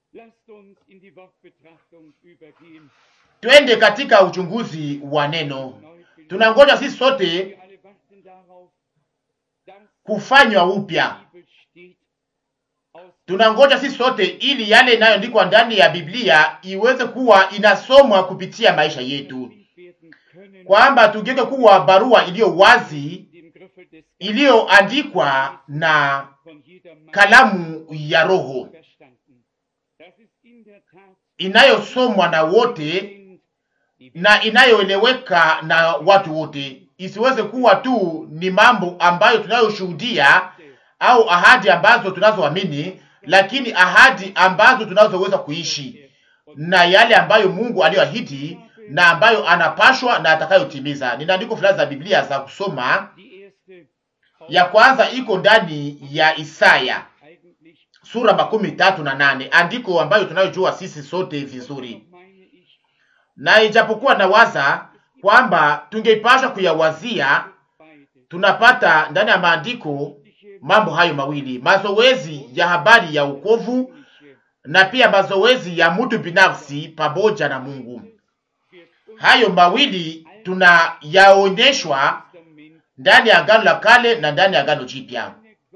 Lasst uns in die Wortbetrachtung übergehen. twende katika uchunguzi wa neno. Neu Tunangoja sisi sote Wir alle warten darauf, dass kufanywa upya, die Bibel steht, aus tunangoja sisi sote ili yale inayoandikwa ndani ya Biblia iweze kuwa inasomwa kupitia maisha yetu, Bild werden können, kwamba tugeuke kuwa barua iliyo wazi dem Griffel des iliyoandikwa na von jeder Mann kalamu ya Roho verstanden. Das ist in der Tat inayosomwa na wote sind, die na inayoeleweka na watu wote, isiweze kuwa tu ni mambo ambayo tunayoshuhudia au ahadi ambazo tunazoamini, lakini ahadi ambazo tunazoweza kuishi na yale ambayo Mungu aliyoahidi na ambayo anapashwa na atakayotimiza. Nina andiko fulani za Biblia za kusoma. Die erste Ya kwanza iko ndani ya Isaya eigentlich sura makumi tatu na nane andiko ambayo tunayojua sisi sote vizuri, meine ich na ijapokuwa nawaza kwamba tungeipasha kuyawazia, beide. tunapata ndani ya maandiko mambo hayo mawili, mazoezi ya habari ya ukovu na pia mazoezi ya mtu binafsi pamoja na Mungu. Hayo mawili tunayaonyeshwa ndani ya Agano la Kale na ndani ya Agano Jipya.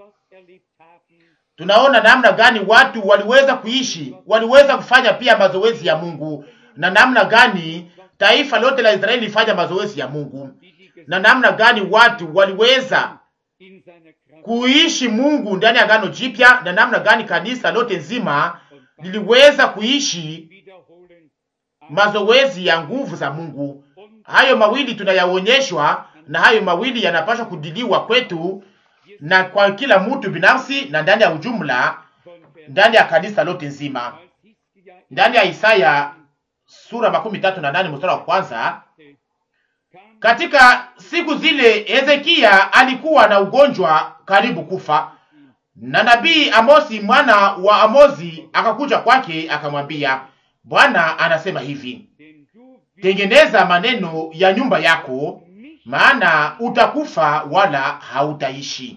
Tunaona namna gani watu waliweza kuishi, waliweza kufanya pia mazoezi ya Mungu, na namna gani taifa lote la Israeli lifanya mazoezi ya Mungu, na namna gani watu waliweza kuishi Mungu ndani ya Agano Jipya, na namna gani kanisa lote nzima liliweza kuishi mazoezi ya nguvu za Mungu. Hayo mawili tunayaonyeshwa, na hayo mawili yanapaswa kudiliwa kwetu na kwa kila mtu binafsi na ndani ya ujumla, ndani ya kanisa lote nzima. Ndani ya Isaya sura makumi tatu na nane mstari wa kwanza, katika siku zile Hezekia alikuwa na ugonjwa karibu kufa, na nabii Amosi mwana wa Amozi akakuja kwake akamwambia, Bwana anasema hivi, tengeneza maneno ya nyumba yako, maana utakufa wala hautaishi.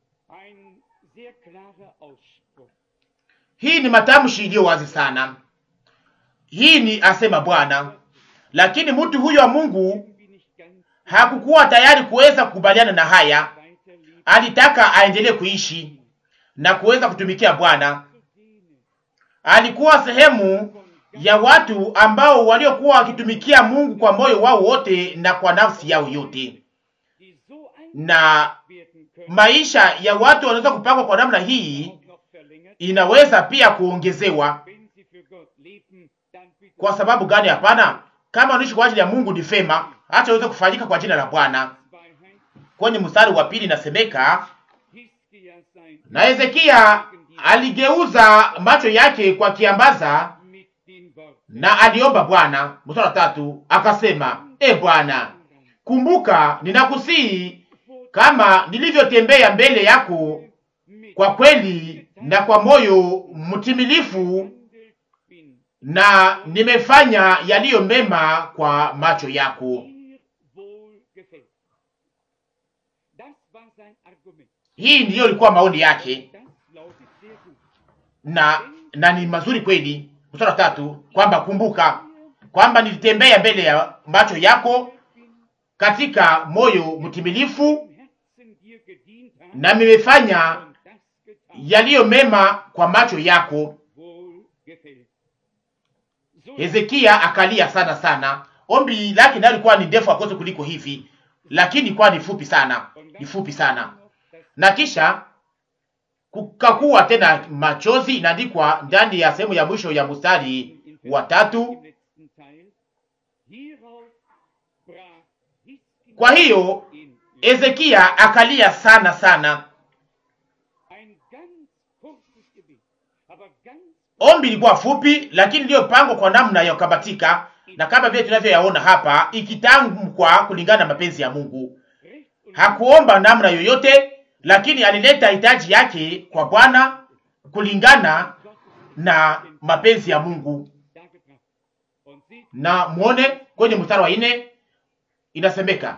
Hii ni matamshi iliyo wazi sana. Hii ni asema Bwana, lakini mtu huyo wa Mungu hakukuwa tayari kuweza kukubaliana na haya. Alitaka aendelee kuishi na kuweza kutumikia Bwana. Alikuwa sehemu ya watu ambao waliokuwa wakitumikia Mungu kwa moyo wao wote na kwa nafsi yao yote, na maisha ya watu wanaweza kupangwa kwa namna hii, inaweza pia kuongezewa. Kwa sababu gani? Hapana, kama unaishi kwa ajili ya Mungu ni fema, acha uweze kufanyika kwa jina la Bwana. Kwenye mstari wa pili inasemeka, na Hezekia aligeuza macho yake kwa kiambaza na aliomba Bwana. Mstari wa tatu akasema, e Bwana, kumbuka ninakusihi, kama nilivyotembea mbele yako kwa kweli na kwa moyo mtimilifu, na nimefanya yaliyo mema kwa macho yako. Hii ndiyo ilikuwa maoni yake, na na ni mazuri kweli. Mstari wa tatu kwamba kumbuka kwamba nilitembea mbele ya macho yako katika moyo mtimilifu, na nimefanya yaliyo mema kwa macho yako. Hezekia akalia sana sana. Ombi lake nalo likuwa ni ndefu akose kuliko hivi, lakini ilikuwa ni fupi sana, ni fupi sana. Na kisha kukakuwa tena machozi, inaandikwa ndani ya sehemu ya mwisho ya mstari wa tatu. Kwa hiyo Hezekia akalia sana sana. Ombi lilikuwa fupi, lakini iliyopangwa kwa namna ya kukabatika, na kama vile tunavyoyaona hapa, ikitamkwa kulingana na mapenzi ya Mungu. Hakuomba namna yoyote, lakini alileta hitaji yake kwa Bwana kulingana na mapenzi ya Mungu. Na muone kwenye mstari wa nne inasemeka,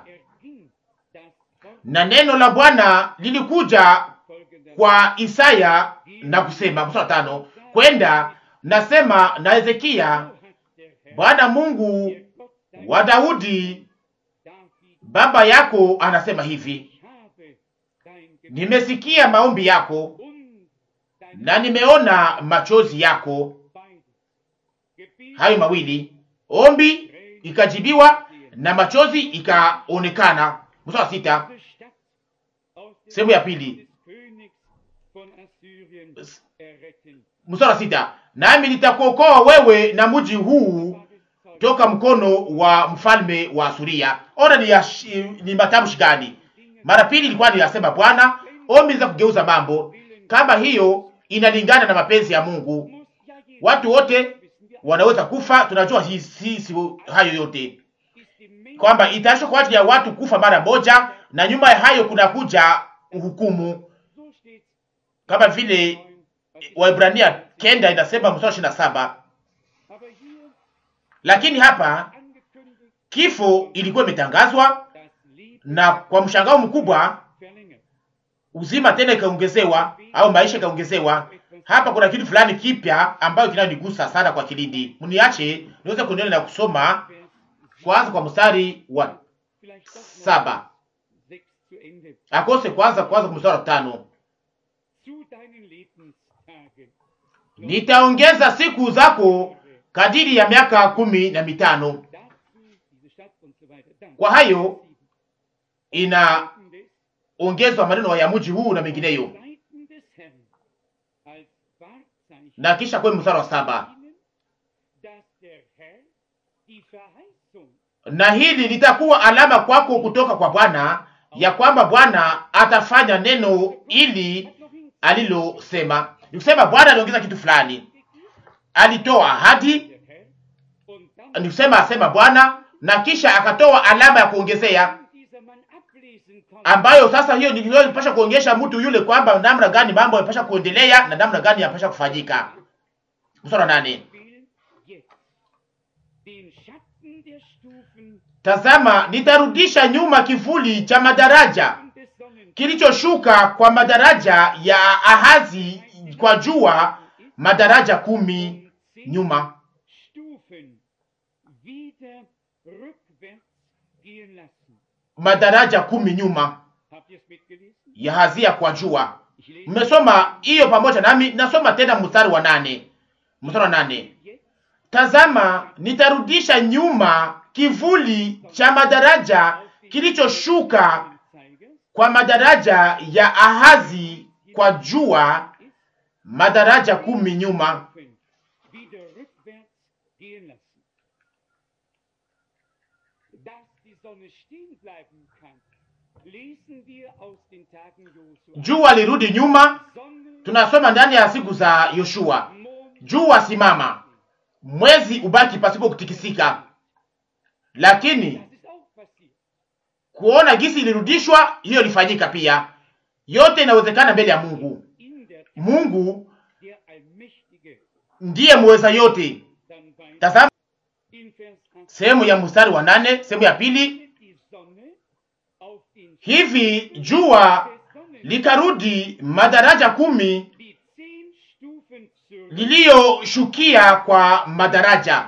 na neno la Bwana lilikuja kwa Isaya na kusema, mstari wa tano, kwenda nasema na Hezekia, Bwana Mungu wa Daudi baba yako anasema hivi, nimesikia maombi yako na nimeona machozi yako. Hayo mawili, ombi ikajibiwa na machozi ikaonekana. Mstari wa sita, sehemu ya pili, mstari wa sita, nami nitakuokoa wewe na mji huu toka mkono wa mfalme wa Suria. Ona ni, yash- ni matamshi gani? Mara pili ilikuwa ni yasema Bwana, ombi za kugeuza mambo kama hiyo inalingana na mapenzi ya Mungu. Watu wote wanaweza kufa, tunajua hii si, si, hayo yote kwamba itaisha kwa ajili ya watu kufa mara moja, na nyuma ya hayo kuna kuja hukumu, kama vile Waebrania kenda inasema mstari ishirini na saba. Lakini hapa kifo ilikuwa imetangazwa, na kwa mshangao mkubwa uzima tena ikaongezewa, au maisha ikaongezewa. Hapa kuna kitu fulani kipya ambayo kinanigusa sana kwa kilindi. Mniache niweze kuendelea na kusoma kwanza kwa mstari wa saba akose kwanza kwanza kwa mstari wa tano nitaongeza siku zako kadiri ya miaka kumi na mitano. Kwa hayo inaongezwa maneno ya mji huu na mengineyo, na kisha kwenye mstari wa saba na hili litakuwa alama kwako kutoka kwa Bwana ya kwamba Bwana atafanya neno ili alilosema. Ni kusema Bwana aliongeza kitu fulani, alitoa ahadi, ni kusema asema Bwana, na kisha akatoa alama ya kuongezea, ambayo sasa hiyo ndio inapasha kuonyesha mtu yule kwamba namna gani mambo yanapasha kuendelea na namna gani yanapasha kufanyika. Mstari wa nane. Tazama, nitarudisha nyuma kivuli cha madaraja kilichoshuka kwa madaraja ya Ahazi kwa jua, madaraja kumi nyuma. Madaraja kumi nyuma ya Hazia kwa jua. Mmesoma hiyo pamoja nami? Nasoma tena mstari wa nane. Mstari wa nane. Tazama, nitarudisha nyuma kivuli cha madaraja kilichoshuka kwa madaraja ya Ahazi kwa jua, madaraja kumi nyuma. Jua lirudi nyuma. Tunasoma ndani ya siku za Yoshua, jua simama, mwezi ubaki pasipo kutikisika. Lakini kuona gisi ilirudishwa, hiyo ilifanyika pia. Yote inawezekana mbele ya Mungu. Mungu ndiye muweza yote. Tazama sehemu ya mstari wa nane, sehemu ya pili. Hivi jua likarudi madaraja kumi liliyoshukia kwa madaraja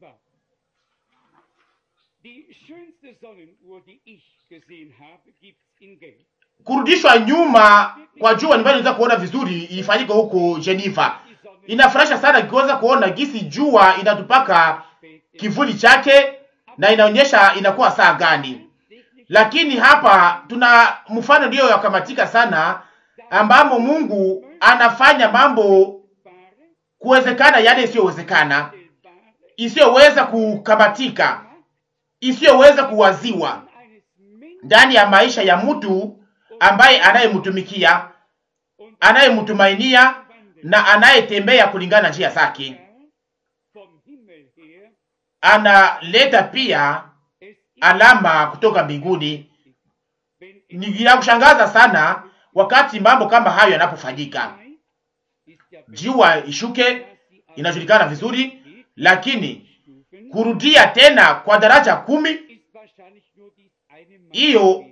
kurudishwa nyuma kwa jua nimbayo niweza kuona vizuri ilifanyika huko Geneva. Inafurahisha sana ikiweza kuona gisi jua inatupaka kivuli chake na inaonyesha inakuwa saa gani. Lakini hapa tuna mfano ndiyo yakamatika sana, ambamo Mungu anafanya mambo kuwezekana yale isiyowezekana, isiyoweza kukamatika, isiyoweza kuwaziwa ndani ya maisha ya mtu ambaye anayemtumikia, anayemtumainia na anayetembea kulingana na njia zake. Analeta pia alama kutoka mbinguni. Ni ya kushangaza sana wakati mambo kama hayo yanapofanyika. Jua ishuke, inajulikana vizuri, lakini kurudia tena kwa daraja kumi, hiyo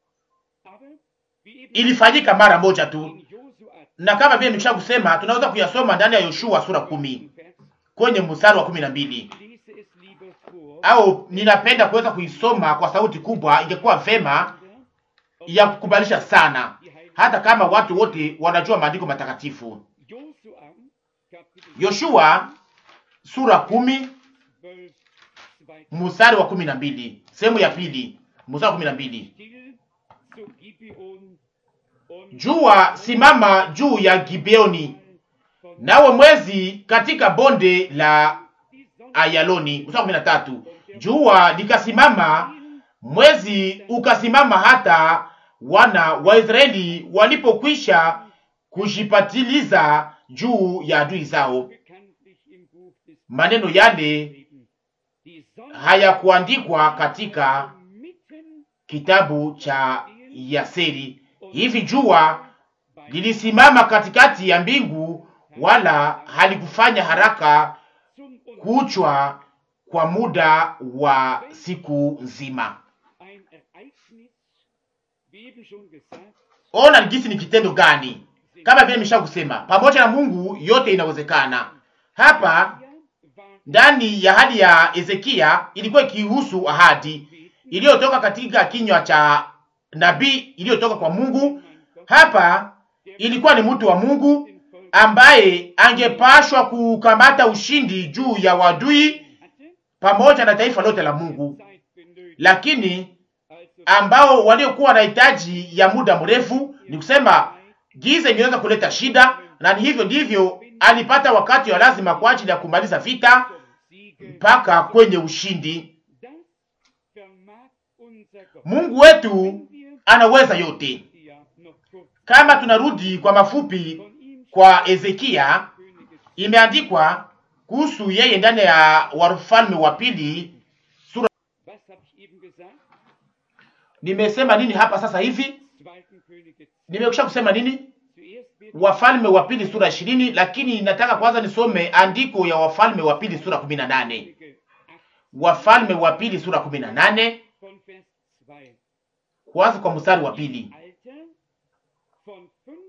ilifanyika mara moja tu, na kama vile nimesha kusema, tunaweza kuyasoma ndani ya Yoshua sura kumi kwenye mstari wa kumi na mbili Ich lese es lieber vor. au ninapenda kuweza kuisoma kwa sauti kubwa. Ingekuwa vema ya kukubalisha sana, hata kama watu wote wanajua maandiko matakatifu. Josua, Kapitel Yoshua sura kumi 12, 2. mstari wa kumi na mbili sehemu ya pili mstari wa kumi na mbili Still zu Gibeon und Jua simama juu ya Gibeoni, nawe mwezi katika bonde la die Sonne Ayaloni. Mstari wa kumi na tatu jua likasimama, mwezi ukasimama, hata wana wa Israeli walipokwisha kujipatiliza juu ya adui zao. bekanntlich im Buch des Maneno yale Leben. Die Sonne hayakuandikwa katika mitten kitabu cha Yaseri. Hivi jua lilisimama katikati ya mbingu, wala halikufanya haraka zum und kuchwa kwa muda wa siku nzima. ein Ereignis, wie eben schon gesagt, Ona gisi ni kitendo gani? Kama vile nimesha kusema, pamoja na Mungu yote inawezekana. Hapa ja, war ndani ya hali ya Ezekia ilikuwa ikihusu ahadi iliyotoka katika kinywa cha nabii iliyotoka kwa Mungu. Hapa ilikuwa ni mtu wa Mungu den Volk ambaye angepashwa kukamata ushindi juu ya wadui hatte, pamoja na taifa lote la Mungu, Zeit benötigt, lakini also ambao waliokuwa na hitaji ya muda mrefu, ni kusema giza ingeweza kuleta shida, na ni hivyo ndivyo alipata wakati wa lazima kwa ajili ya kumaliza vita zum Siege. mpaka kwenye ushindi. Das vermag unser Gott. Mungu wetu Wenn wir anaweza yote. ja noch kurz Kama tunarudi kwa mafupi von ihm kwa Ezekia, Königes imeandikwa kuhusu yeye ndani ya Wafalme wa pili. Was habe ich eben gesagt? Nimesema nini hapa sasa hivi? Zweiten Könige. Nimekwisha kusema nini? Zuerst wird Wafalme wa pili sura ishirini, lakini nataka kwanza nisome andiko ya Wafalme wa pili sura kumi na nane. Könige 8 Wafalme wa pili sura kumi na nane von Vers 2. kwanza kwa mstari wa pili. Alter von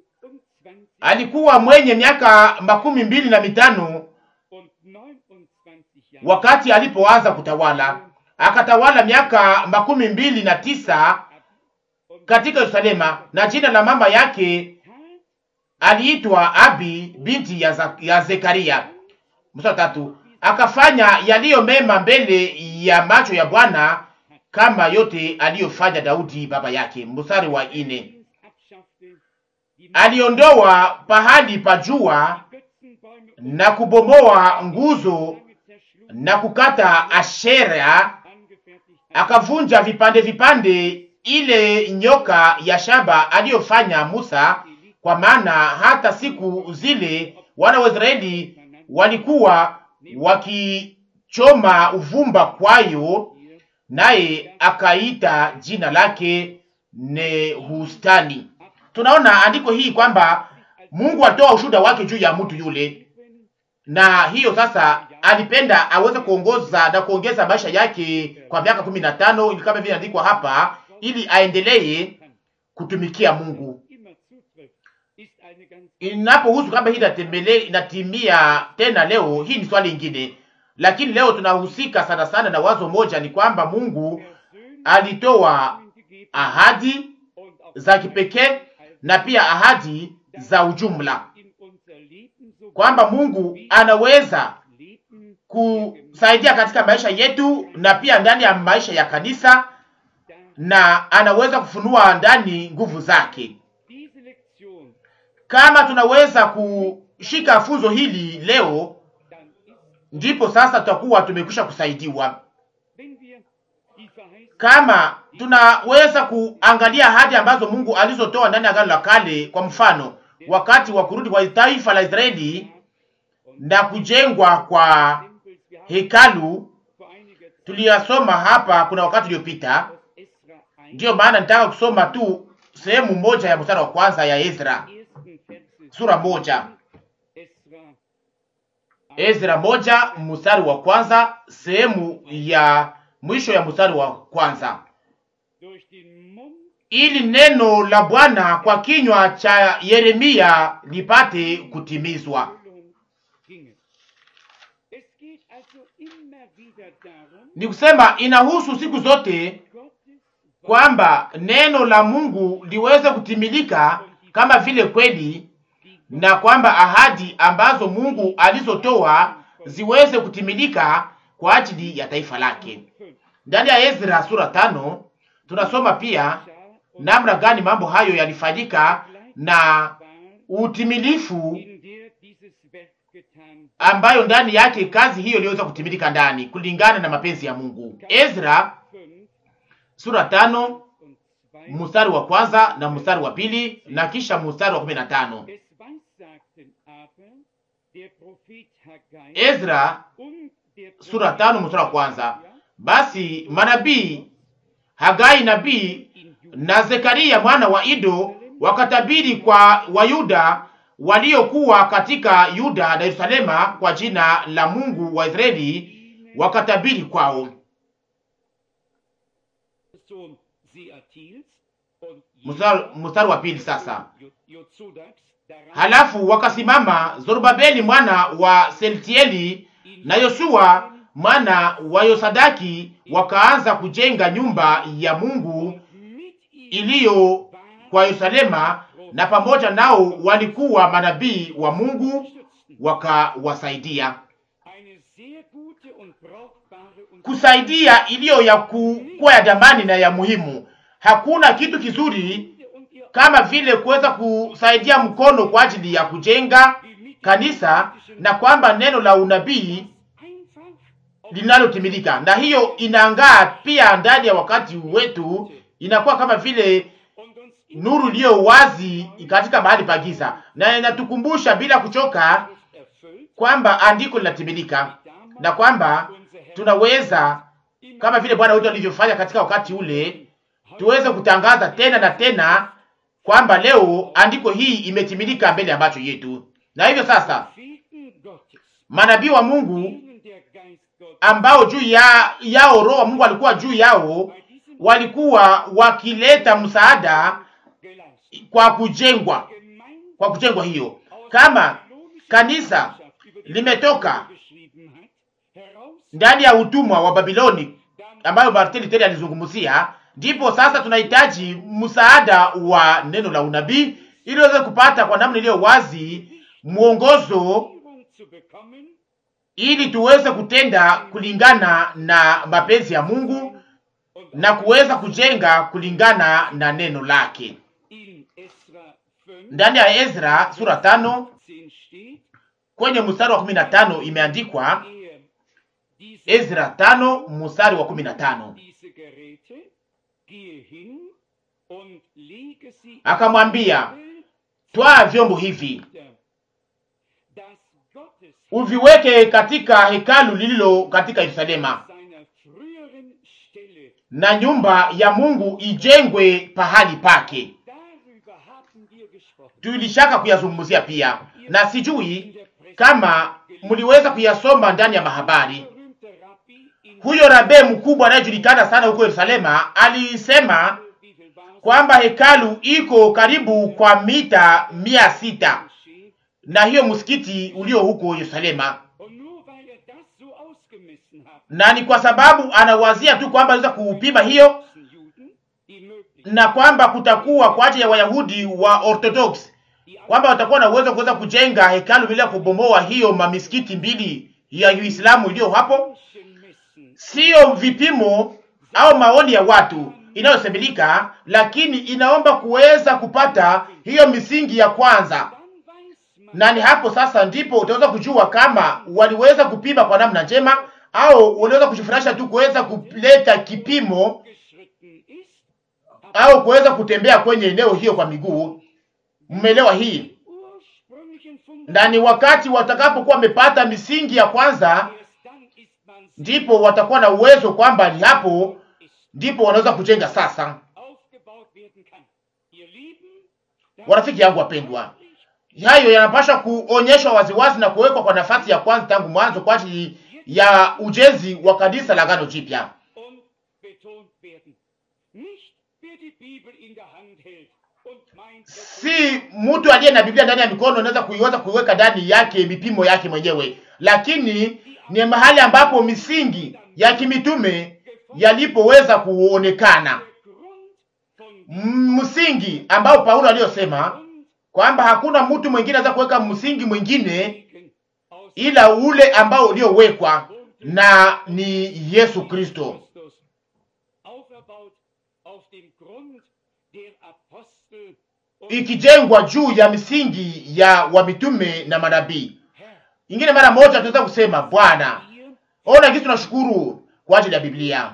25 Alikuwa mwenye miaka makumi mbili na mitano und 29 Jahren. wakati alipoanza kutawala, akatawala miaka makumi mbili na tisa Und katika Yerusalema, na jina la mama yake tat aliitwa Abi binti ya, Za- ya Zekaria. Mstari wa tatu, akafanya yaliyo mema mbele ya macho ya Bwana kama yote aliyofanya Daudi baba yake. Mstari wa ine, abschaffte, die aliondoa pahali pa jua Götzenbäume na kubomoa nguzo lange zerschlug, na kukata Ashera, angefertigt hat. akavunja vipande vipande ile nyoka ya shaba aliyofanya Musa, kwa maana hata siku zile wana wa Israeli walikuwa wakichoma uvumba kwayo, Hier naye akaita jina lake Nehustani. Tunaona andiko hii kwamba Mungu atoa ushuhuda wake juu ya mtu yule, na hiyo sasa alipenda aweze kuongoza na kuongeza maisha yake kwa miaka kumi na tano ili kama vile andikwa hapa, ili aendelee kutumikia Mungu. immer zutrifft, ist eine ganz Inapohusu kama hii inatembele inatimia tena leo, hii ni swali ingine, lakini leo tunahusika sana sana na wazo moja, ni kwamba Mungu persönliche alitoa gegeben ahadi und auch za kipekee na pia ahadi za ujumla, in unser Leben so kwamba Mungu anaweza Leben kusaidia katika maisha yetu na pia ndani ya maisha ya kanisa, da na anaweza kufunua ndani nguvu zake. diese Lektion Kama tunaweza kushika funzo hili leo, dann ist, ndipo sasa tutakuwa tumekwisha kusaidiwa. wenn wir die Verheißung Kama tunaweza kuangalia ahadi ambazo Mungu alizotoa ndani ya Agano la Kale, kwa mfano wakati wa kurudi kwa taifa la Israeli na kujengwa kwa Tempels, wir haben hekalu, vor einiger Zeit tuliyasoma hapa kuna wakati uliopita. aus Esra 1 Ndiyo maana nitaka kusoma tu sehemu moja ya mstari wa kwanza ya Ezra ersten Verse sura moja, Esra Ezra moja mstari wa kwanza, sehemu ya mwisho ya mstari wa kwanza. durch den Mund ili neno la Bwana kwa kinywa cha Yeremia lipate kutimizwa. Erfüllung ginge. Es geht also immer wieder darum, Ni kusema inahusu siku zote Gottes kwamba neno la Mungu liweze kutimilika kama vile kweli, na kwamba ahadi ambazo Mungu alizotoa ziweze kutimilika kwa ajili ya taifa lake. Ndani ya Ezra sura tano tunasoma pia namna gani mambo hayo yalifanyika na war, utimilifu in der dieses Werk getan ambayo ndani yake kazi hiyo iliweza kutimilika ndani kulingana na mapenzi ya Mungu. Ezra 5 sura tano und 2. mstari wa kwanza na mstari wa pili na kisha mstari wa kumi na tano. Es weissagten aber der Prophet Haggai Ezra und der sura Prophet tano mstari wa kwanza. Zechariah Basi manabii Hagai nabii in Juda na Zekaria mwana wa Ido wakatabiri kwa Wayuda waliokuwa katika Yuda na Yerusalema kwa jina la Mungu wa Israeli, wakatabiri kwao. Sohn Seatils und Mstari mstari wa pili sasa. Jo- Jozadaks daran Halafu wakasimama Zorobabeli mwana wa Seltieli na Yoshua mwana wa Yosadaki, wakaanza kujenga nyumba ya Mungu mit ihm iliyo kwa Yerusalema, na pamoja nao walikuwa manabii wa Mungu wakawasaidia. eine sehr gute und brauchbare und Kusaidia iliyo ya kuwa ya damani na ya muhimu. Hakuna kitu kizuri und ihr kama vile kuweza kusaidia mkono kwa ajili ya kujenga kanisa na kwamba neno la unabii einfach linalotimilika, na hiyo inaangaa pia ndani ya wakati wetu, inakuwa kama vile und uns nuru iliyo wazi katika mahali pa giza, na inatukumbusha bila kuchoka erfüllt, kwamba andiko linatimilika na kwamba tunaweza kama vile Bwana wetu alivyofanya katika wakati ule, tuweze kutangaza tena na tena kwamba leo andiko hii imetimilika mbele ya macho yetu. Na hivyo sasa Propheten Gottes, manabii wa Mungu denen der Geist Gottes ambao juu ya yao roho wa Mungu alikuwa juu yao, bei diesem walikuwa wakileta msaada geleistet. kwa kujengwa Gemeinde kwa kujengwa hiyo. aus Kama der babylonischen kanisa Gemeinschaft, über die limetoka Paulus geschrieben hat, heraus, ndani ya utumwa wa Babiloni dann ambayo Martin Luther alizungumzia, ndipo sasa tunahitaji msaada wa neno la unabii ili uweze kupata kwa namna iliyo wazi mwongozo, Führung zu bekommen, ili tuweze kutenda kulingana na mapenzi ya Mungu und na kuweza kujenga kulingana na neno lake. in Esra 5, Ndani ya Ezra sura tano 10 steht, kwenye mstari wa kumi na tano imeandikwa. er diese, Ezra tano mstari wa kumi na tano diese Geräte, gehe hin und lege sie akamwambia, in twaa vyombo hivi Bilder, dass Gottes uviweke katika hekalu lililo katika Yerusalema, seiner früheren Stelle. na nyumba ya Mungu ijengwe pahali pake. Darüber haben wir gesprochen. Tulishaka kuyazungumzia pia, na sijui In der Presse kama mliweza kuyasoma ndani ya mahabari. berühmte Rabbi in Huyo rabe mkubwa anayejulikana sana huko Yerusalema alisema wie viel war es? kwamba hekalu iko karibu kwa mita mia sita Moschee. na hiyo msikiti ulio huko Yerusalema, Und nur weil er das so ausgemessen hat, na ni kwa sababu anawazia tu kwamba anaweza kuupima hiyo sind Juden, die möglich na kwamba kutakuwa kwa ajili ya Wayahudi wa Orthodox die kwamba watakuwa na uwezo wa kuweza kujenga hekalu bila kubomoa hiyo mamisikiti mbili ya Uislamu iliyo hapo. Menschen messen, Siyo vipimo au maoni ya watu inayosemilika, lakini inaomba kuweza kupata hiyo misingi ya kwanza, dann weiß man, na ni hapo sasa ndipo utaweza kujua kama waliweza kupima kwa namna njema au waliweza kujifurahisha tu kuweza kuleta kipimo geschritten ist, au kuweza kutembea kwenye eneo hiyo kwa miguu. Mmeelewa hii? ursprünglichen Na ni wakati watakapokuwa wamepata misingi ya kwanza, Erst dann ist man ndipo watakuwa na uwezo kwamba ni hapo ist ndipo wanaweza kujenga sasa. aufgebaut werden kann. Ihr Lieben, das Warafiki yangu wapendwa, hayo yanapaswa kuonyeshwa waziwazi na kuwekwa kwa nafasi ya kwanza tangu mwanzo kwa ajili ya ujenzi wa kanisa la Agano Jipya, und betont werden. Nicht wer die Bibel in der Hand hält, si mtu aliye na Biblia ndani ya mikono anaweza kuiweza kuiweka ndani yake mipimo yake mwenyewe, lakini ni mahali ambapo misingi ya kimitume yalipoweza kuonekana, msingi ambao Paulo aliyosema kwamba hakuna mtu mwingine anaweza kuweka msingi mwingine ila ule ambao uliowekwa na ni Yesu Kristo, ikijengwa juu ya misingi ya wamitume na manabii. Ingine mara moja tunaweza kusema Bwana, ona kitu, tunashukuru kwa ajili ya Biblia,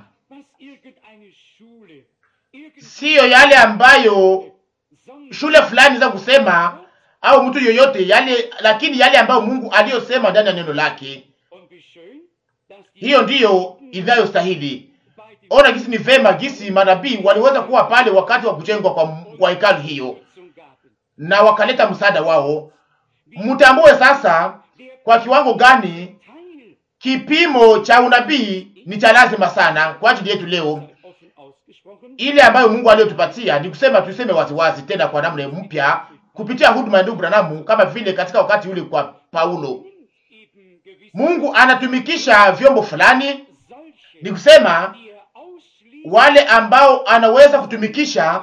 siyo yale ambayo shule fulani za kusema au mtu yoyote yale, lakini yale ambayo Mungu aliyosema ndani ya neno lake, hiyo ndiyo inayostahili. Ona gisi ni vema gisi manabii waliweza kuwa pale wakati wa kujengwa kwa, kwa hekalu hiyo na wakaleta msaada wao. Mtambue sasa kwa kiwango gani kipimo cha unabii ni cha lazima sana kwa ajili yetu leo. Ile ambayo Mungu aliyotupatia ni kusema, tuseme waziwazi tena kwa namna mpya kupitia huduma ya ndugu Branamu, kama vile katika wakati ule kwa Paulo. Mungu anatumikisha vyombo fulani, ni kusema wale ambao anaweza kutumikisha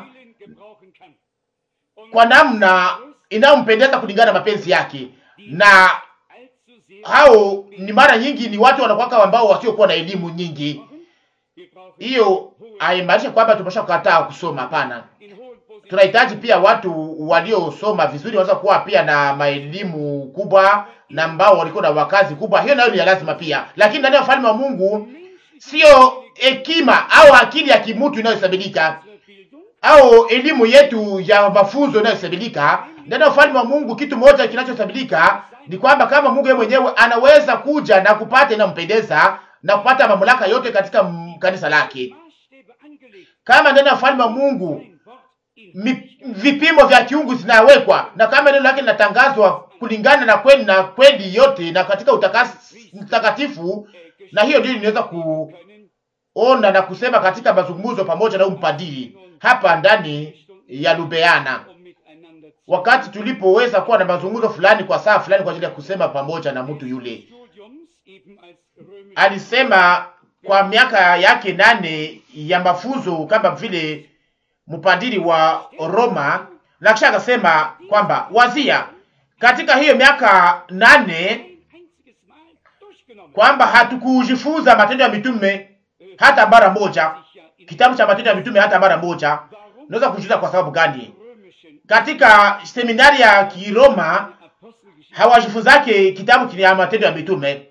kwa namna inayompendeza kulingana na mapenzi yake, na hao ni mara nyingi ni watu wanakuwa ambao wasiokuwa na elimu nyingi. Hiyo haimaanishi kwamba tumesha kukataa kusoma, hapana. Tunahitaji pia watu waliosoma vizuri, wanaweza kuwa pia na maelimu kubwa na ambao walikuwa na wakazi kubwa. Hiyo nayo ni lazima pia, lakini ndani ya ufalme wa Mungu sio hekima au akili ya kimutu inayohesabika au elimu yetu ya mafunzo inayohesabika. Ndani ya ufalme wa Mungu kitu moja kinachohesabika ni kwamba kama Mungu yeye mwenyewe anaweza kuja na kupata inampendeza na kupata mamlaka yote katika kanisa lake. Kama ndani ya ufalme wa Mungu mi, vipimo vya kiungu zinawekwa na kama neno lake linatangazwa kulingana na kweli na kweli yote na katika utakatifu, na hiyo ndio inaweza kuona na kusema katika mazungumzo pamoja na umpadiri hapa ndani ya Lubeana, wakati tulipoweza kuwa na mazungumzo fulani kwa saa fulani kwa ajili ya kusema pamoja na mtu yule, alisema kwa miaka yake nane ya mafunzo kama vile mpadiri wa Roma, na kisha akasema kwamba wazia katika hiyo miaka nane kwamba hatukujifunza matendo ya mitume hata mara moja, kitabu cha matendo ya mitume hata mara moja. Unaweza kujiuliza kwa sababu gani? Katika seminari ya Kiroma hawajifunzake kitabu kile matendo ya mitume,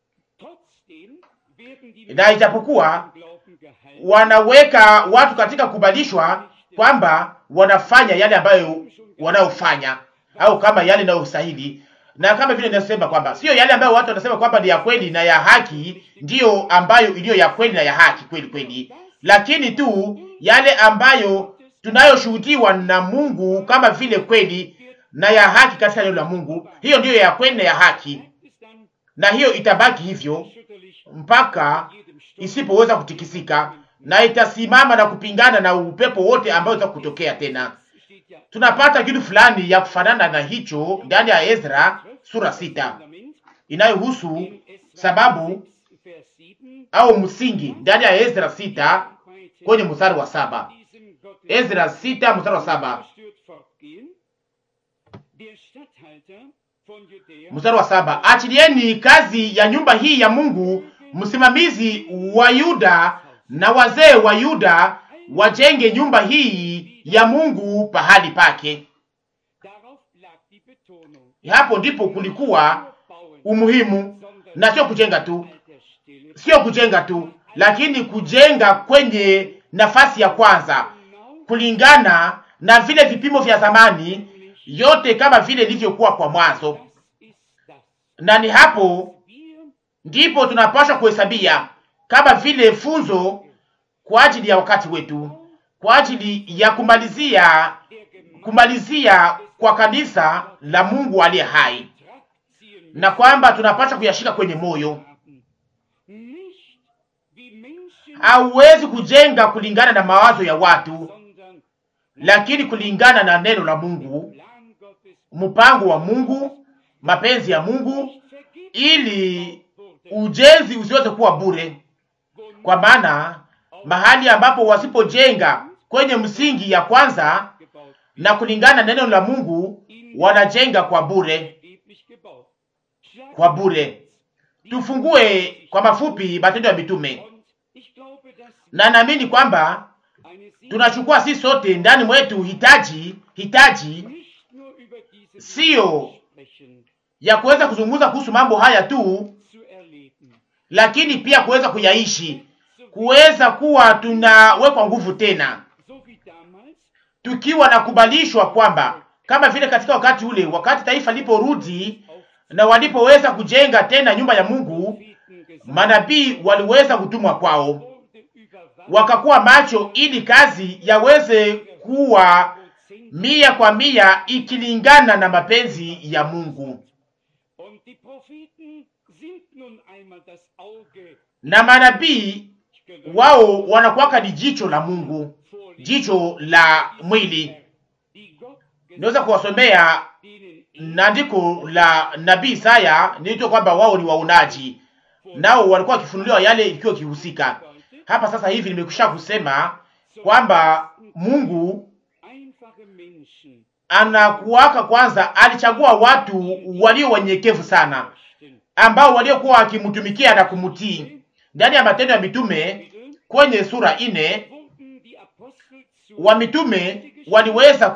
na ijapokuwa wanaweka watu katika kubalishwa kwamba wanafanya yale ambayo wanaofanya au kama yale yanayostahili, na kama vile ninasema kwamba sio yale ambayo watu wanasema kwamba ni ya kweli na ya haki, ndiyo ambayo iliyo ya kweli na ya haki kweli kweli, lakini tu yale ambayo tunayoshuhudiwa na Mungu kama vile kweli na ya haki katika neno la Mungu, hiyo ndiyo ya kweli na ya haki, na hiyo itabaki hivyo mpaka isipoweza kutikisika na itasimama na kupingana na upepo wote ambao utaka kutokea tena. Tunapata kitu fulani ya kufanana na hicho ndani ya Ezra sura sita inayohusu sababu au msingi ndani ya Ezra sita kwenye mstari wa saba. Ezra sita mstari wa saba. Mstari wa saba, achilieni kazi ya nyumba hii ya Mungu, msimamizi wa Yuda na wazee wa Yuda wajenge nyumba hii ya Mungu pahali pake. Hapo ndipo kulikuwa umuhimu, na sio kujenga tu, sio kujenga tu, lakini kujenga kwenye nafasi ya kwanza kulingana na vile vipimo vya zamani yote, kama vile ilivyokuwa kwa mwanzo, na ni hapo ndipo tunapaswa kuhesabia kama vile funzo kwa ajili ya wakati wetu, kwa ajili ya kumalizia kumalizia kwa kanisa la Mungu aliye hai, na kwamba tunapaswa kuyashika kwenye moyo. Hauwezi kujenga kulingana na mawazo ya watu, lakini kulingana na neno la Mungu, Plan Gottes mpango wa Mungu, mapenzi ya Mungu, nicht vergeblich ili wurde, ujenzi usiweze kuwa bure, wo nicht kwa maana mahali ambapo wasipojenga kwenye msingi ya kwanza gebaut na kulingana na neno la Mungu, wanajenga kwa bure, vergeblich gebaut. Schlagen kwa bure. Tufungue kwa mafupi Matendo ya Mitume, Und ich glaube, dass na naamini kwamba eine Seele tunachukua sisi sote ndani mwetu hitaji hitaji nicht nur über diese Sio. Dinge sprechen, ya kuweza kuzungumza kuhusu mambo haya tu, zu erleben. lakini pia kuweza kuyaishi, kuweza kuwa tunawekwa nguvu tena, So wie damals, tukiwa na kubalishwa kwamba kama vile katika wakati ule, wakati taifa liporudi auf na walipoweza kujenga tena nyumba ya Mungu, Propheten gesandt manabii waliweza kutumwa kwao, wurde, überwacht wakakuwa macho ili kazi yaweze kuwa Prozent. mia kwa mia ikilingana na mapenzi ya Mungu. Und die Propheten sind nun einmal das Auge, Na manabii ich könnte wao wanakuwaka ni jicho la Mungu, vorlesen, jicho la mwili. die Gott Naweza kuwasomea denen na andiko la nabii Isaya nilito kwamba wao ni waonaji, nao walikuwa wakifunuliwa yale ikiwa ikihusika. Hapa sasa hivi nimekwisha kusema kwamba Mungu einfache Menschen anakuwaka kwanza, alichagua watu walio wanyenyekevu sana, forschten. ambao waliokuwa wakimtumikia na kumtii. Ndani ya Matendo ya Mitume kwenye sura ine Wurden die Apostel zu wa mitume waliweza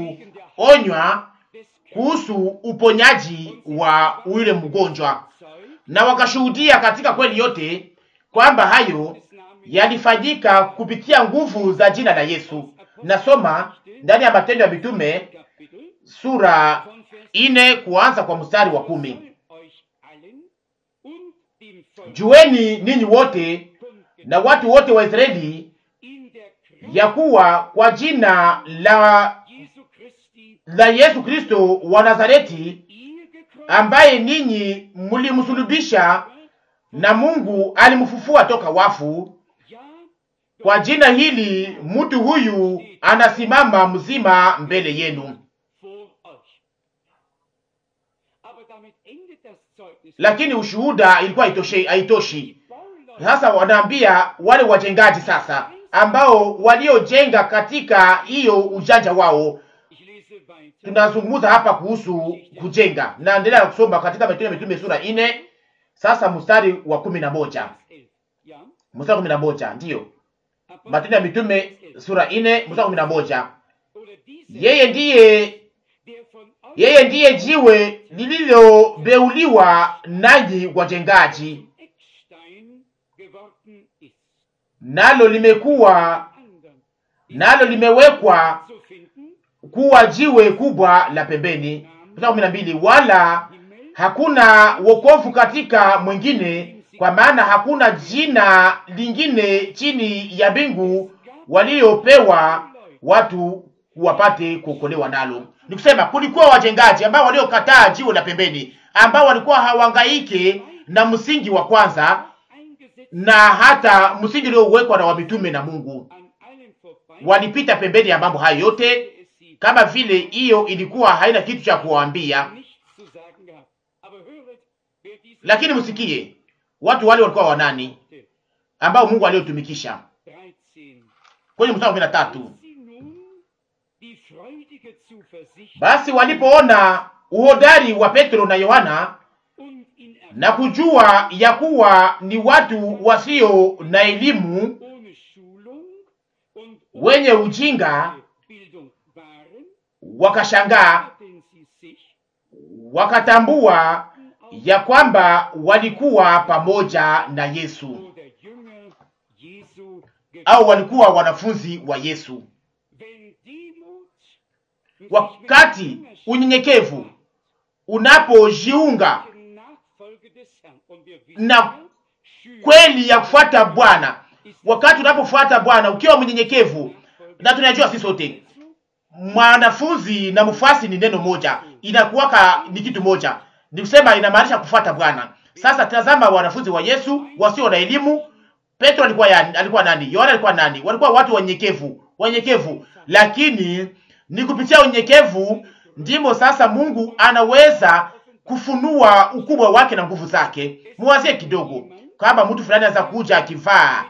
kuonywa des kuhusu uponyaji wa yule mgonjwa, Zeug na wakashuhudia katika kweli yote kwamba hayo des Namens yalifanyika kupitia nguvu za jina la Yesu. Nasoma ndani ya Matendo ya Mitume Kapitel sura von Vers ine kuanza kwa mstari wa kumi. soll euch allen und dem Volk Jueni ninyi wote na watu wote wa Israeli in der Kraft ya kuwa kwa jina la Jesu Christi la Yesu Kristo wa Nazareti ihr gekreuzigt ambaye ninyi mlimsulubisha na Mungu alimfufua toka wafu. ja Kwa jina hili mtu huyu anasimama mzima mbele yenu. vor euch. Aber damit endet das Zeugnis. Lakini ushuhuda ilikuwa haitoshi, haitoshi. Die Bauleute Sasa wanaambia wale wajengaji sasa, ambao waliojenga katika hiyo ujanja wao. Ich lese weiter. Tunazungumza hapa kuhusu kujenga, naendelea kusoma katika Matendo ya Mitume sura ine, sasa mstari wa kumi na moja Vers 11. Ja? mstari wa kumi na moja ndiyo Apostel Matendo ya Mitume sura ine mstari wa kumi na moja Oder diese, Yeye ndiye der von euch yeye ndiye jiwe lililobeuliwa nanyi wajengaji, Eckstein geworden ist. nalo limekuwa Anderen nalo limewekwa zu finden, kuwa jiwe kubwa la pembeni. Mstari wa kumi na mbili wala hakuna wokovu katika mwingine, kwa maana hakuna jina lingine chini ya mbingu waliopewa watu wapate kuokolewa nalo. Ni kusema kulikuwa wajengaji ambao waliokataa jiwe la pembeni, ambao walikuwa hawangaike na msingi wa kwanza eingesetzt na hata msingi uliowekwa na wamitume na Mungu. an allen vorbei, Walipita pembeni ya mambo hayo yote, es sie kama vile hiyo ilikuwa haina kitu cha kuwaambia. nichts zu sagen gehabt. Aber höret, wer diese Lakini msikie watu wale walikuwa wanani Worte, ambao Mungu aliotumikisha 13. kwenye mstari wa kumi na tatu. Als sie nun die freudige Zuversicht Basi walipoona uhodari wa Petro na Yohana und in na kujua ya kuwa ni watu wasio na elimu, ohne Schulung und wenye ujinga, Bildung waren, wakashangaa, hatten sie sich wakatambua ya kwamba walikuwa pamoja na Yesu oder Jünger Jesu au walikuwa wanafunzi wa Yesu. Wenn Demut sich Wakati mit Jüngerschaft unyenyekevu unapojiunga der Nachfolge des Herrn und wir wissen na ja, Schüler kweli ya kufuata Bwana, ist wakati unapofuata Bwana ukiwa mnyenyekevu, na tunajua sisi sote mwanafunzi na mfuasi ni neno moja, inakuwaka ni kitu moja, ni kusema inamaanisha kufuata Bwana. Sasa tazama wanafunzi wa Yesu wasio na elimu. Petro alikuwa yani, alikuwa nani? Yohana alikuwa nani? Walikuwa watu wanyenyekevu, wanyenyekevu, lakini ni kupitia unyenyekevu ndimo sasa Mungu anaweza kufunua ukubwa wake na nguvu zake. Muwazie kidogo, kama mtu fulani anaweza kuja akivaa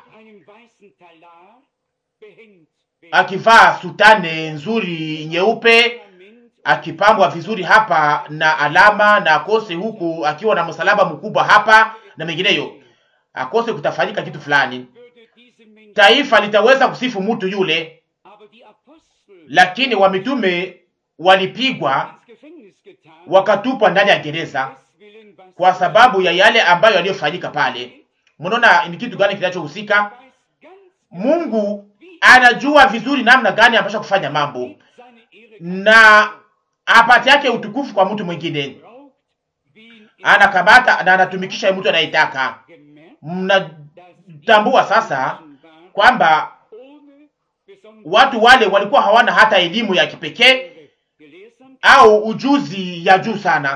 akivaa sutane nzuri nyeupe, akipambwa vizuri hapa na alama na akose huku akiwa na msalaba mkubwa hapa na mengineyo, akose kutafanyika kitu fulani, taifa litaweza kusifu mtu yule, lakini wamitume walipigwa wakatupwa ndani ya gereza kwa sababu ya yale ambayo yaliyofanyika pale. Mnaona ni kitu gani kinachohusika? Mungu anajua vizuri namna gani anapasha kufanya mambo na apate yake utukufu kwa mtu mwingine, anakamata na anatumikisha mtu anayetaka. Mnatambua sasa kwamba watu wale walikuwa hawana hata elimu ya kipekee au ujuzi ya juu sana,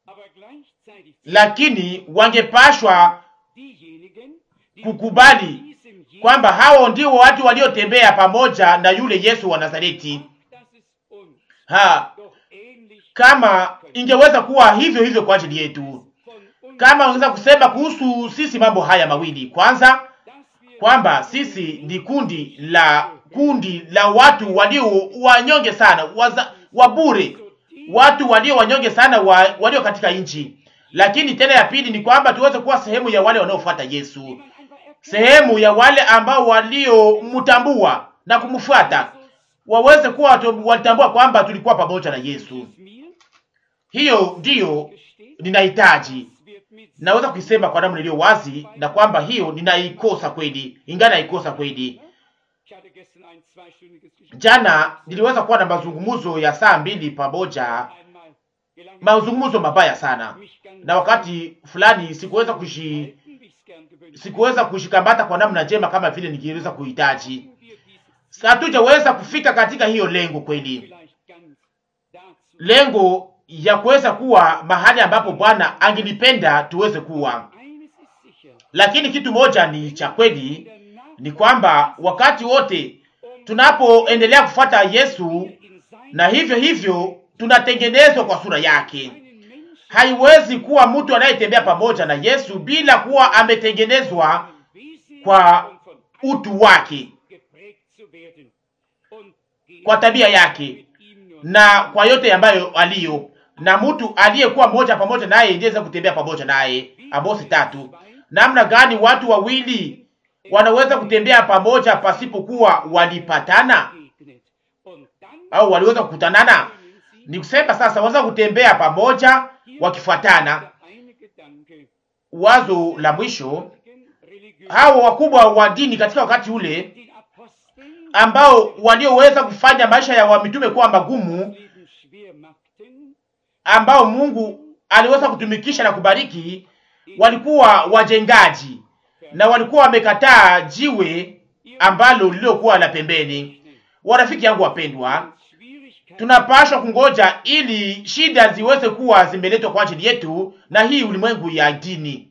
lakini wangepashwa kukubali kwamba hao ndio watu waliotembea pamoja na yule Yesu wa Nazareti. Ha, kama ingeweza kuwa hivyo hivyo kwa ajili yetu, kama ungeweza kusema kuhusu sisi mambo haya mawili, kwanza kwamba sisi ni kundi la kundi la watu walio wanyonge sana, waza, wabure, watu walio wanyonge sana wa, walio katika nchi. Lakini tena ya pili ni kwamba tuweze kuwa sehemu ya wale wanaofuata Yesu, sehemu ya wale ambao waliomtambua na kumfuata, waweze kuwa walitambua kwamba tulikuwa pamoja na Yesu. Hiyo ndiyo ninahitaji, naweza kuisema kwa namna iliyo wazi, na kwamba hiyo ninaikosa kweli, ingana naikosa kweli. Jana niliweza kuwa na mazungumzo ya saa mbili pamoja, mazungumzo mabaya sana, na wakati fulani sikuweza kushi sikuweza kushikamata kwa namna njema kama vile ningeweza kuhitaji. Hatujaweza kufika katika hiyo lengo kweli, lengo ya kuweza kuwa mahali ambapo Bwana angelipenda tuweze kuwa. Lakini kitu moja ni cha kweli, ni kwamba wakati wote tunapoendelea kufuata Yesu na hivyo hivyo tunatengenezwa kwa sura yake. Haiwezi kuwa mtu anayetembea pamoja na Yesu bila kuwa ametengenezwa kwa utu wake, kwa tabia yake na kwa yote ambayo aliyo na mtu aliyekuwa moja pamoja naye ndiweza kutembea pamoja naye. Amosi tatu. Namna gani watu wawili wanaweza kutembea pamoja pasipokuwa walipatana au waliweza kukutanana? Ni kusema sasa wanaweza kutembea pamoja wakifuatana. Wazo la mwisho, hao wakubwa wa dini katika wakati ule ambao walioweza kufanya maisha ya wamitume kuwa magumu, ambao Mungu aliweza kutumikisha na kubariki, walikuwa wajengaji na walikuwa wamekataa jiwe ambalo lililokuwa la pembeni. Warafiki yangu wapendwa, tunapashwa kungoja ili shida ziweze kuwa zimeletwa kwa ajili yetu na hii ulimwengu ya dini,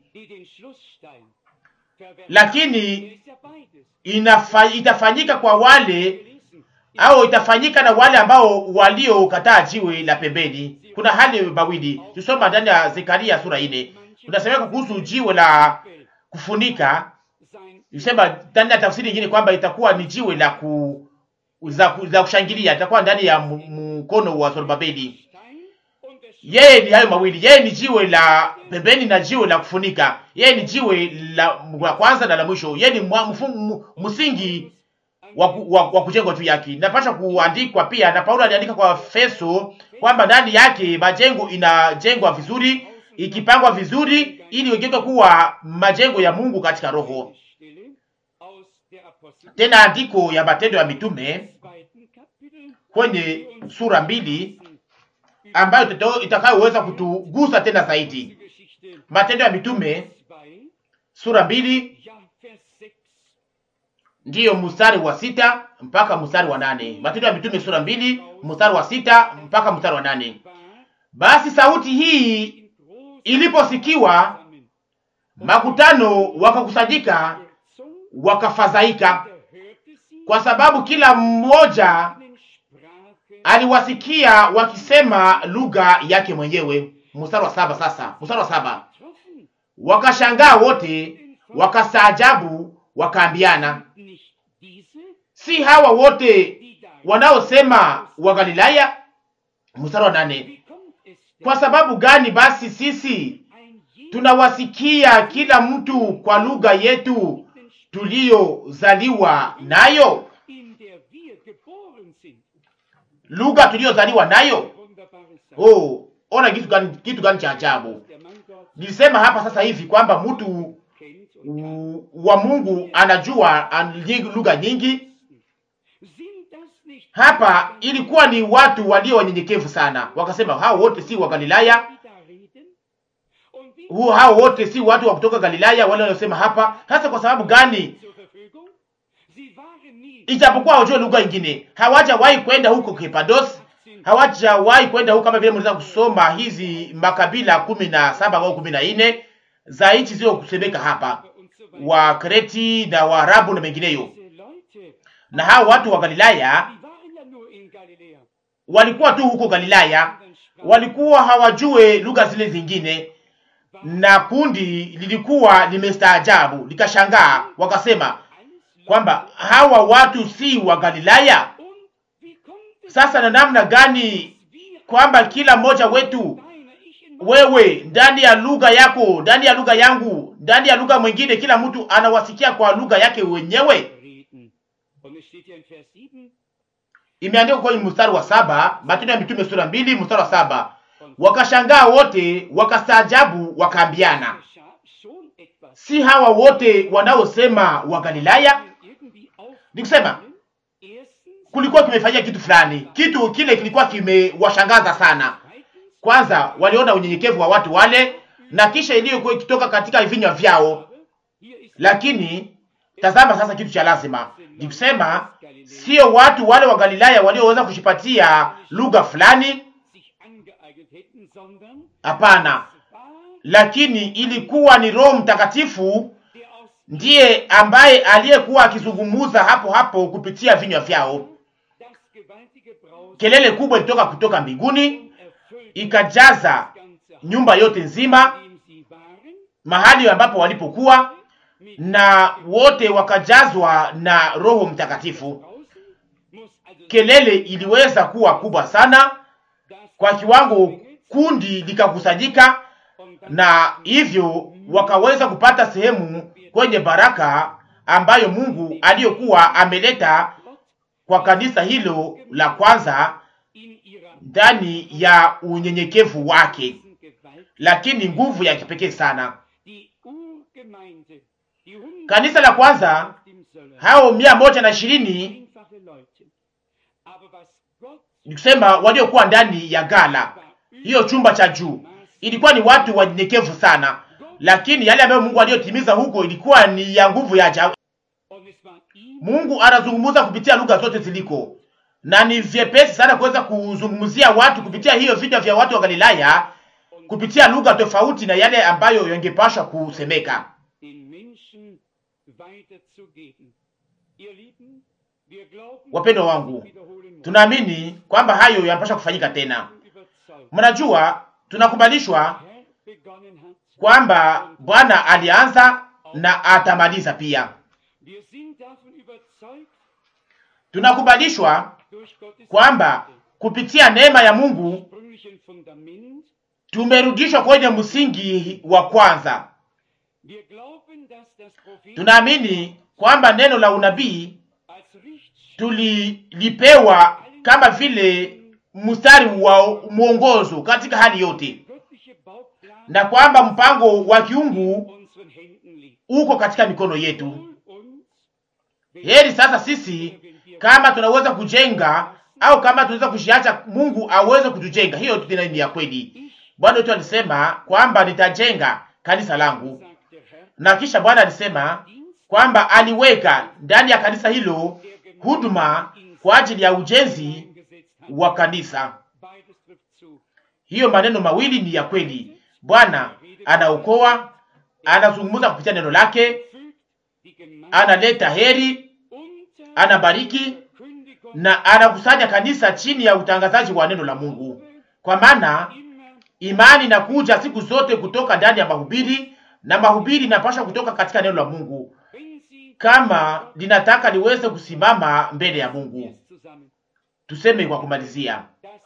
lakini inafa, itafanyika kwa wale au itafanyika na wale ambao waliokataa jiwe la pembeni. Kuna hali mawili, tusoma ndani ya Zekaria sura ine, unasemeka kuhusu jiwe la kufunika. Nisema ndani ya tafsiri nyingine kwamba itakuwa ni jiwe la ku za, za kushangilia, itakuwa ndani ya mkono wa Zorobabeli. Yeye ni hayo mawili, yeye ni jiwe la pembeni na jiwe la kufunika. Yeye ni jiwe la, la kwanza na la mwisho. Yeye ni msingi wa, wa, wa kujengwa juu yake. Napasha kuandikwa pia na Paulo aliandika kwa Efeso kwamba ndani yake majengo inajengwa vizuri, ikipangwa vizuri, ili wegeke kuwa majengo ya Mungu katika roho. Tena andiko ya Matendo ya Mitume kwenye sura mbili ambayo itakayoweza kutugusa tena zaidi. Matendo ya Mitume sura mbili ndiyo mstari wa sita mpaka mstari wa nane. Matendo ya Mitume sura mbili mstari wa sita mpaka mstari wa nane. Basi sauti hii iliposikiwa, makutano wakakusanyika, wakafadhaika, kwa sababu kila mmoja aliwasikia wakisema lugha yake mwenyewe. Mstari wa saba sasa, mstari wa saba wakashangaa wote, wakastaajabu, wakaambiana, si hawa wote wanaosema wa Galilaya? Mstari wa nane kwa sababu gani basi sisi tunawasikia kila mtu kwa lugha yetu tuliyozaliwa nayo, lugha tuliyozaliwa nayo? Oh, ona kitu gani, kitu gani cha ajabu! Nilisema hapa sasa hivi kwamba mtu wa Mungu anajua lugha nyingi. Hapa ilikuwa ni watu walio wanyenyekevu sana, wakasema hao wote si wa Galilaya, huo hao wote si watu wa kutoka Galilaya wale wanaosema hapa. Hasa kwa sababu gani? Ijapokuwa hawajua lugha nyingine, hawajawahi kwenda huko Kepados, hawajawahi kwenda huko, kama vile mnaweza kusoma hizi makabila kumi na saba au kumi na nne za nchi zio kusemeka hapa, wa Kreti na Waarabu na mengineyo. Na hao watu wa Galilaya walikuwa tu huko Galilaya, walikuwa hawajue lugha zile zingine, na kundi lilikuwa limestaajabu likashangaa, wakasema kwamba hawa watu si wa Galilaya. Sasa na namna gani kwamba kila mmoja wetu, wewe ndani ya lugha yako, ndani ya lugha yangu, ndani ya lugha mwingine, kila mtu anawasikia kwa lugha yake wenyewe. Imeandikwa kwenye mstari wa saba, Matendo ya Mitume sura mbili mstari wa saba. Wakashangaa wote, wakastaajabu, wakaambiana, si hawa wote wanaosema wa Galilaya? Nikusema kulikuwa kimefanyia kitu fulani, kitu kile kilikuwa kimewashangaza sana. Kwanza waliona unyenyekevu wa watu wale, na kisha iliyokuwa ikitoka katika vinywa vyao. Lakini tazama sasa, kitu cha lazima ni kusema, sio watu wale wa Galilaya walioweza kushipatia lugha fulani, hapana, lakini ilikuwa ni Roho Mtakatifu ndiye ambaye aliyekuwa akizungumuza hapo hapo kupitia vinywa vyao. Kelele kubwa ilitoka kutoka mbinguni ikajaza nyumba yote nzima, mahali ambapo walipokuwa, na wote wakajazwa na Roho Mtakatifu. Kelele iliweza kuwa kubwa sana kwa kiwango, kundi likakusanyika, na hivyo wakaweza kupata sehemu kwenye baraka ambayo Mungu aliyokuwa ameleta kwa kanisa hilo la kwanza ndani ya unyenyekevu wake, lakini nguvu ya kipekee sana. Kanisa la kwanza hao mia moja na ishirini ni kusema waliokuwa ndani ya gala hiyo, chumba cha juu, ilikuwa ni watu wanyenyekevu sana, lakini yale ambayo Mungu aliyotimiza huko ilikuwa ni ya nguvu ya ajabu. Mungu anazungumza kupitia lugha zote ziliko, na ni vyepesi sana kuweza kuzungumzia watu kupitia hiyo vita vya watu wa Galilaya kupitia lugha tofauti na yale ambayo yangepashwa kusemeka. Wapendwa wangu, tunaamini kwamba hayo yanapaswa kufanyika tena. Mnajua, tunakubalishwa kwamba Bwana alianza na atamaliza pia. Tunakubalishwa kwamba kupitia neema ya Mungu tumerudishwa kwenye msingi wa kwanza. Tunaamini kwamba neno la unabii tulilipewa kama vile mstari wa mwongozo katika hali yote, na kwamba mpango wa kiungu uko katika mikono yetu. Heri sasa sisi kama tunaweza kujenga au kama tunaweza kushiacha Mungu aweze kutujenga. Hiyo tena ni ya kweli. Bwana wetu alisema kwamba nitajenga kanisa langu, na kisha Bwana alisema kwamba aliweka ndani ya kanisa hilo huduma kwa ajili ya ujenzi wa kanisa. Hiyo maneno mawili ni ya kweli. Bwana anaokoa, anazungumza kupitia neno lake, analeta heri anabariki na anakusanya kanisa chini ya utangazaji wa neno la Mungu, kwa maana imani inakuja siku zote kutoka ndani ya mahubiri na mahubiri inapaswa kutoka katika neno la Mungu, kama linataka liweze kusimama mbele ya Mungu. Tuseme kwa kumalizia,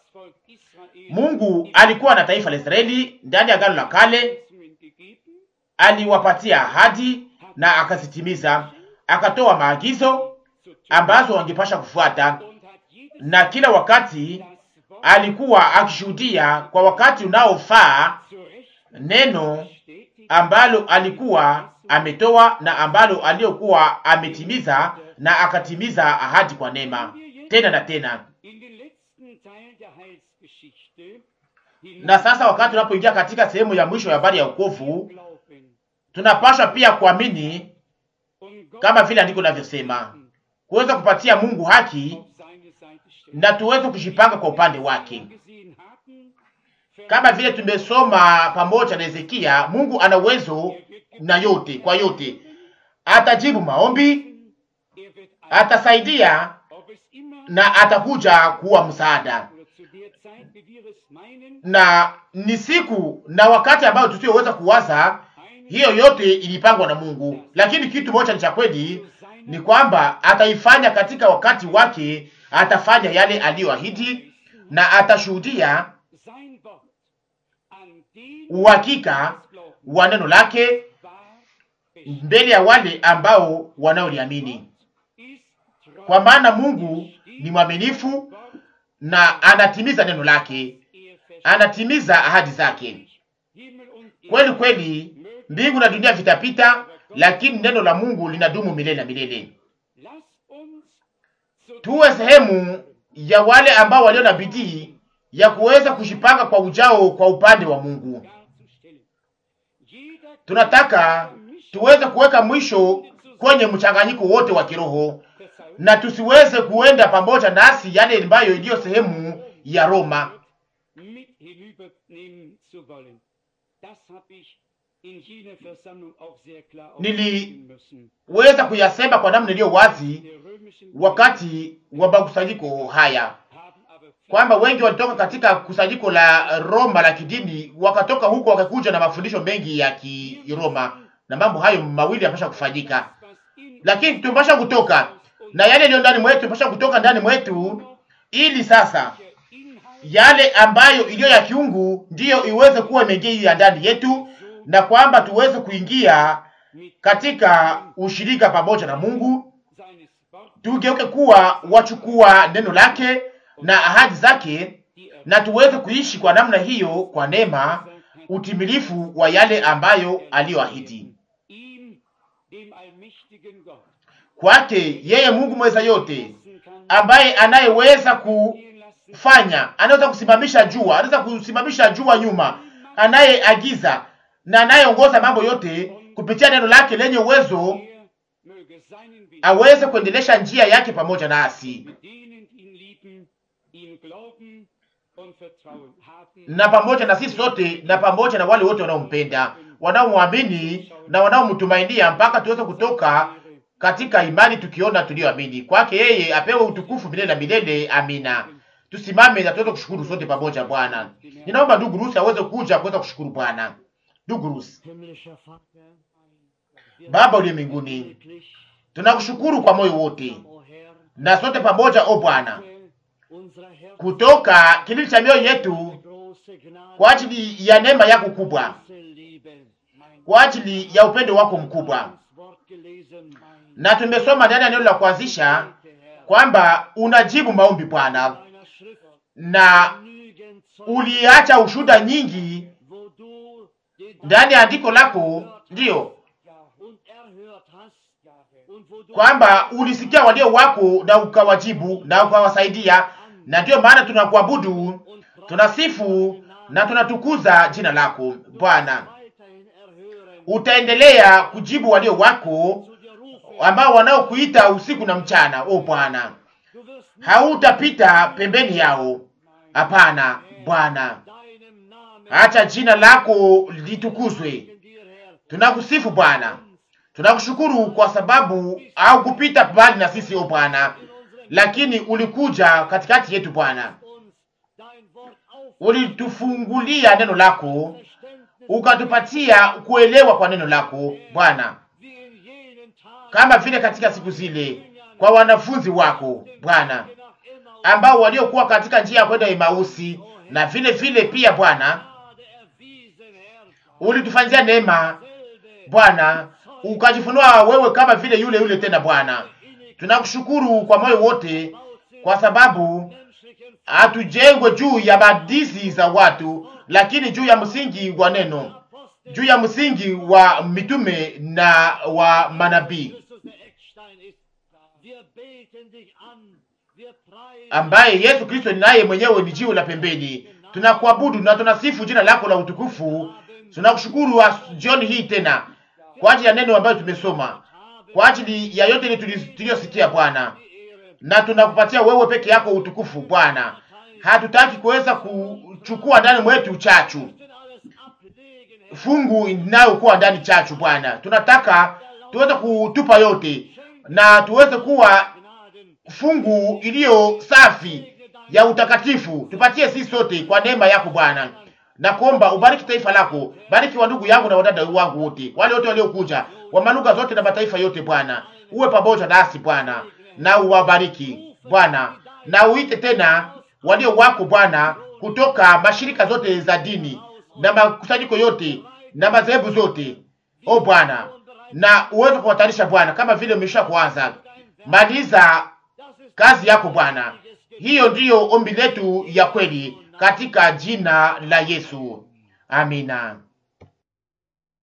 Mungu alikuwa na taifa la Israeli ndani ya Agano la Kale, aliwapatia ahadi na akazitimiza, akatoa maagizo ambazo wangepasha kufuata, na kila wakati alikuwa akishuhudia kwa wakati unaofaa neno ambalo alikuwa ametoa na ambalo aliyokuwa ametimiza, na akatimiza ahadi kwa neema tena na tena. Na sasa wakati tunapoingia katika sehemu ya mwisho ya habari ya wokovu, tunapaswa pia kuamini kama vile andiko linavyosema, kuweza kupatia Mungu haki na tuweze kujipanga kwa upande wake, kama vile tumesoma pamoja na Hezekia. Mungu ana uwezo na yote, kwa yote atajibu maombi, atasaidia na atakuja kuwa msaada na ni siku na wakati ambao tusioweza kuwaza. Hiyo yote ilipangwa na Mungu, lakini kitu moja ni cha kweli, ni kwamba ataifanya katika wakati wake. Atafanya yale aliyoahidi na atashuhudia uhakika wa neno lake mbele ya wale ambao wanaoliamini, kwa maana Mungu ni mwaminifu na anatimiza neno lake, anatimiza ahadi zake. Kweli kweli, mbingu na dunia vitapita, lakini neno la Mungu linadumu milele na milele. Tuwe sehemu ya wale ambao walio na bidii ya kuweza kujipanga kwa ujao kwa upande wa Mungu. Tunataka tuweze kuweka mwisho kwenye mchanganyiko wote wa kiroho na tusiweze kuenda pamoja nasi yale ambayo iliyo sehemu ya Roma. Niliweza kuyasema kwa namna iliyo wazi wakati wa makusanyiko haya kwamba wengi walitoka katika kusanyiko la Roma la kidini, wakatoka huko wakakuja na mafundisho mengi ya Kiroma, na mambo hayo mawili yanapaswa kufanyika, lakini tunapaswa kutoka na yale yaliyo ndani mwetu, tunapaswa kutoka ndani mwetu, ili sasa yale ambayo iliyo ya kiungu ndiyo iweze kuwa imeingia ndani yetu, na kwamba tuweze kuingia katika ushirika pamoja na Mungu, tugeuke kuwa wachukua neno lake na ahadi zake, na tuweze kuishi kwa namna hiyo, kwa neema, utimilifu wa yale ambayo aliyoahidi kwake yeye Mungu mweza yote, ambaye anayeweza kufanya, anaweza kusimamisha jua, anaweza kusimamisha jua nyuma, anayeagiza na anayeongoza mambo yote kupitia neno lake lenye uwezo, aweze kuendelesha njia yake pamoja nasi na pamoja na sisi sote na pamoja na wale wote wanaompenda, wanaomwamini na wanaomtumainia mpaka tuweze kutoka katika imani tukiona tuliyoamini kwake. Yeye apewe utukufu milele na milele. Amina. Tusimame na tuweze kushukuru sote pamoja. Bwana, ninaomba ndugu Rusi aweze kuja kuweza kushukuru Bwana. Ndugu Rusi. Baba uliye mbinguni, tunakushukuru kwa moyo wote na sote pamoja, o Bwana, kutoka kilindi cha mioyo yetu kwa ajili ya neema yako kubwa, kwa ajili ya upendo wako mkubwa na tumesoma ndani ya neno la kuanzisha kwamba unajibu maombi Bwana, na uliacha ushuhuda nyingi ndani ya andiko lako, ndiyo kwamba ulisikia walio wako na ukawajibu na ukawasaidia, na ndiyo maana tunakuabudu, tunasifu na tunatukuza jina lako Bwana. Utaendelea kujibu walio wako ambao wanaokuita usiku na mchana. O Bwana, hautapita pembeni yao. Hapana Bwana, acha jina lako litukuzwe. Tunakusifu Bwana Tunakushukuru kwa sababu au kupita mbali na sisi o Bwana, lakini ulikuja katikati yetu Bwana, ulitufungulia neno lako, ukatupatia kuelewa kwa neno lako Bwana, kama vile katika siku zile kwa wanafunzi wako Bwana, ambao waliokuwa katika njia ya kwenda Emausi, na vile vile pia Bwana ulitufanyia neema Bwana, ukajifunua wewe kama vile yule yule tena Bwana. Tunakushukuru kwa moyo wote, kwa sababu hatujengwe juu ya hadithi za watu, lakini juu ya msingi wa neno, juu ya msingi wa mitume na wa manabii ambaye Yesu Kristo naye mwenyewe ni jiwe la pembeni. Tunakuabudu na tunasifu jina lako la utukufu. Tunakushukuru jioni hii tena kwa ajili ya neno ambayo tumesoma, kwa ajili ya yote tuliyosikia Bwana, na tunakupatia wewe peke yako utukufu Bwana. Hatutaki kuweza kuchukua ndani mwetu chachu fungu inayokuwa ndani chachu Bwana, tunataka tuweze kutupa yote na tuweze kuwa fungu iliyo safi ya utakatifu. Tupatie sisi sote kwa neema yako Bwana, na kuomba ubariki taifa lako, bariki wa ndugu yangu na wadada wangu wote, wale wote waliokuja wa malugha zote na mataifa yote Bwana, uwe pamoja nasi Bwana, na uwabariki Bwana, na uite tena walio wako Bwana kutoka mashirika zote za dini na makusanyiko yote na madhehebu zote, o Bwana, na uweze kuwatarisha Bwana, kama vile umesha kuanza. Maliza kazi yako Bwana. Hiyo ndiyo ombi letu ya kweli katika jina la Yesu, amina.